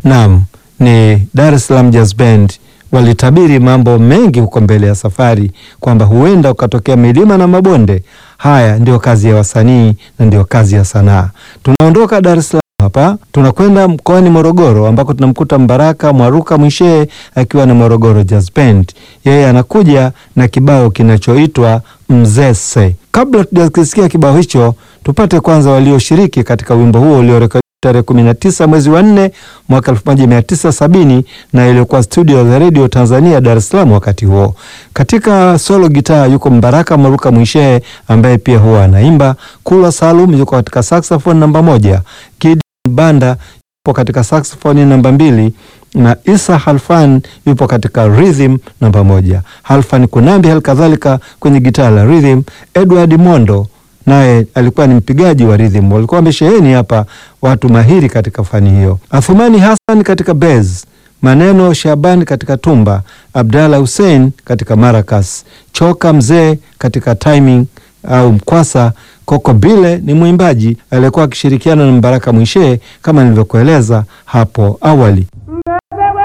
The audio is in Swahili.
Naam, ni Dar es Salaam Jazz Band walitabiri mambo mengi huko mbele ya safari kwamba huenda ukatokea milima na mabonde. Haya ndio kazi ya wasanii na ndio kazi ya sanaa. Tunaondoka Dar es Salaam hapa tunakwenda mkoani Morogoro ambako tunamkuta Mbaraka Mwaruka Mwishee akiwa na Morogoro Jazz Band. Yeye anakuja na kibao kinachoitwa Mzese. Kabla tujakisikia kibao hicho, tupate kwanza walioshiriki katika wimbo huo uliorekodiwa tarehe 19 mwezi wa 4 mwaka 1970 na iliyokuwa studio za Radio Tanzania Dar es Salaam wakati huo. Katika solo gitaa yuko Mbaraka Mwaruka Mwishee ambaye pia huwa anaimba. Kula Salum yuko katika saxophone namba moja. Kid Banda yupo katika saxophone namba mbili na Isa Halfan yupo katika rhythm namba moja. Halfan Kunambi halikadhalika kwenye gitaa la rhythm. Edward Mondo naye alikuwa ni mpigaji wa rhythm. Walikuwa wamesheheni hapa watu mahiri katika fani hiyo. Athumani Hassan katika bass, Maneno Shaban katika tumba, Abdalla Hussein katika maracas, Choka Mzee katika timing au mkwasa. Koko Bile ni mwimbaji aliyekuwa akishirikiana na Mbaraka Mwishee kama nilivyokueleza hapo awali.